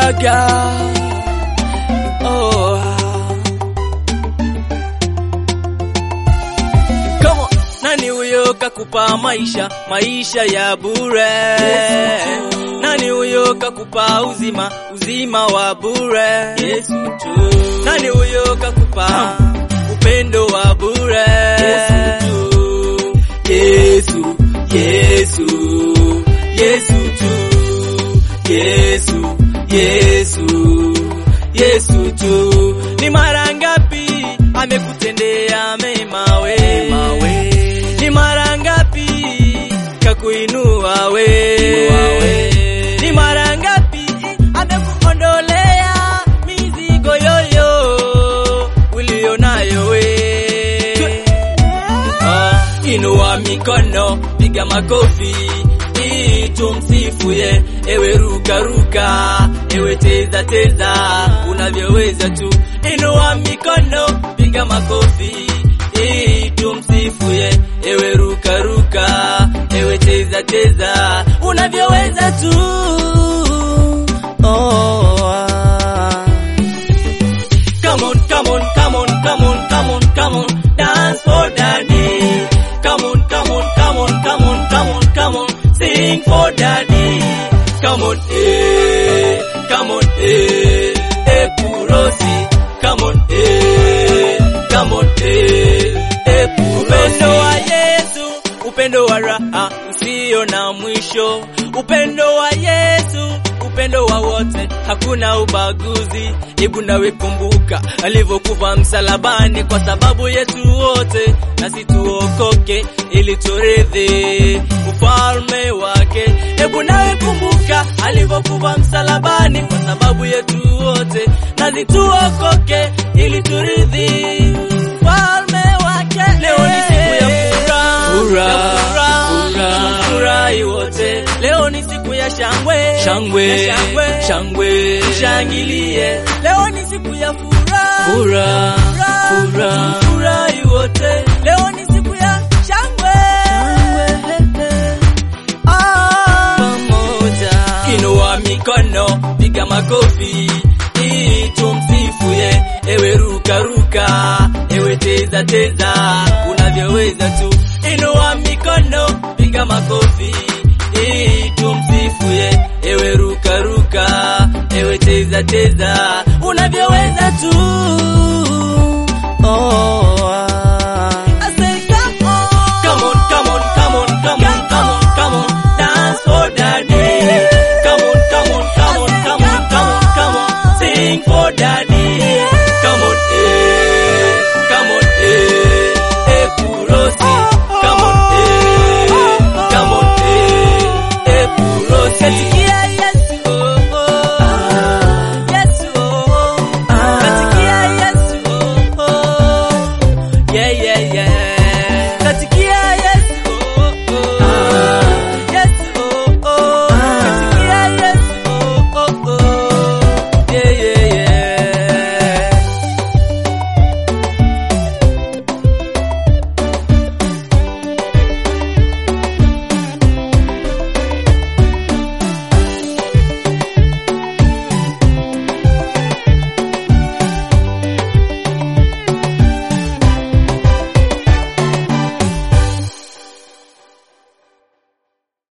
mwaga oh. Come on. Nani huyo kakupa maisha maisha ya bure? Nani huyo kakupa uzima uzima wa bure? Yesu tu. Nani huyo kakupa upendo wa bure? Yesu tu. Yesu, Yesu, Yesu tu. Yesu, Yesu, Yesu tu. Ni mara ngapi amekutendea mema wema we? Ni mara ngapi kakuinua we? Ni mara ngapi amekuondolea mizigo yoyo ulio nayo we? Ah, Inua mikono, piga makofi ili tumsifu ye. Ewe ruka ruka, ewe teza teza, unavyoweza tu. Inua mikono, piga makofi ili tumsifu ye. Ewe ruka ruka, ewe teza teza, unavyoweza tu. Oh, ah. Come on, come on, come on, come on, come on, come on, dance for daddy. Come on, come on, come on, come on, come on, come on, sing for daddy. Come on, eh, come on, eh, eh, purosi. Come on, eh, come on, eh, eh, purosi. Upendo wa Yesu, upendo wa raha usio na mwisho. Upendo wa Yesu, upendo wa wote, hakuna ubaguzi. Hebu nawe kumbuka alivyokufa msalabani kwa sababu yetu wote, nasi tuokoke ili turithi ufalme wake. Hebu nawe kumbuka alivyokufa msalabani kwa sababu yetu wote, nasi tuokoke ili turithi ufalme wake. Leo ni siku ya furaha, Furaha, ya furaha, furaha. furahi wote. Leo ni siku ya shangwe, Shangwe, ya shangwe, shangwe. Shangilie, leo ni siku ya furaha, Furaha, Furaha, furaha. furahi wote. Leo ni siku ya shangwe, Ah, pamoja. Inua mikono, piga makofi ili tumsifu ye. Ewe ruka ruka, ewe teza teza, unavyoweza tu. Inua mikono, piga makofi ili tumsifu ye. Ewe ruka ruka, ewe teza teza,